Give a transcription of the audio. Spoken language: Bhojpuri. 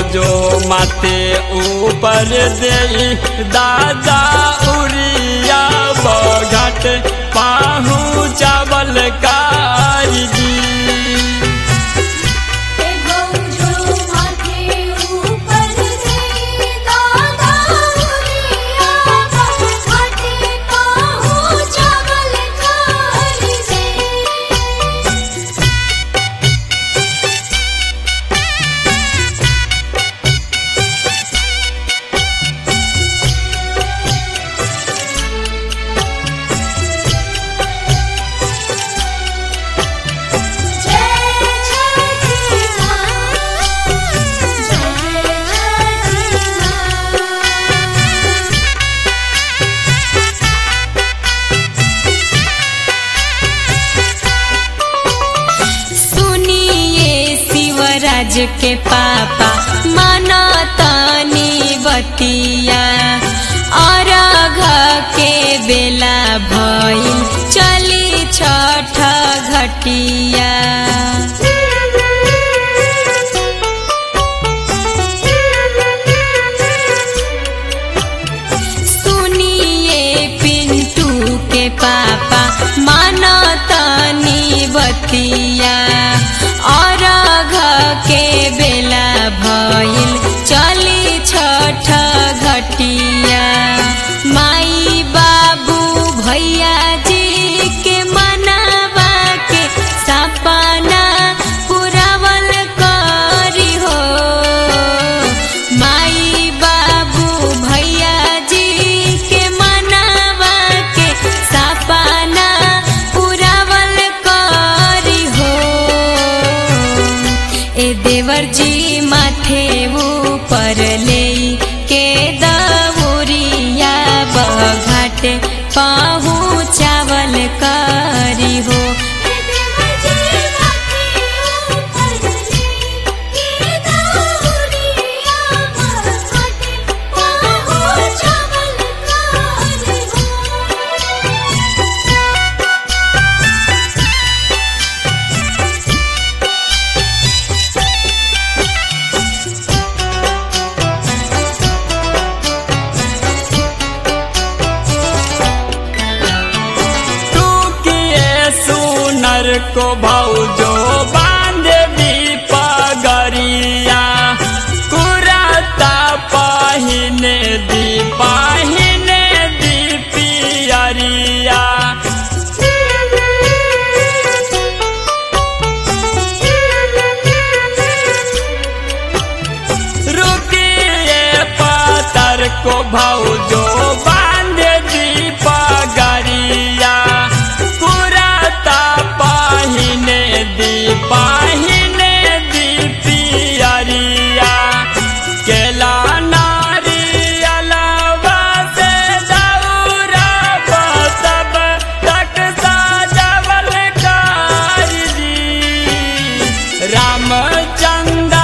भौजो माथे ऊपर दे दादा उरिया बघट पाहू चावल कारी ए गौजो माथे ऊपर से दादा उरिया घाटे काहू चावल खारी से जय छठी मां जय छठी मां सुनिए शिवराज के पापा माना तानी बतिया और के बेला भइल चली छठ घटिया सुनिए पिंटू के पापा माना तानी बतिया और के बेला भइल चली छठ घटिया माई बाबू भैया जी के मनावा के सपना पुरावल करी हो माई बाबू भैया जी के मनावा के सपना पुरावल करी हो ए देवर जी माथे ऊपर ले के दौरिया बघाट पाहू चावल करी हो देवर जी माथे ऊपर से के दौरिया घाटे काहू चावल खारी हो टूकिए सुनर को भौजो बांध दी पगरिया कुराता पहिने दी पहिने दी पियरिया रुकिए पतर को भौजो बांध दी पगरिया कुराता पहिने दी पहिने दी पियरिया केला नारियलवा से दौरा सब तक साजवल कारी रामचंद्र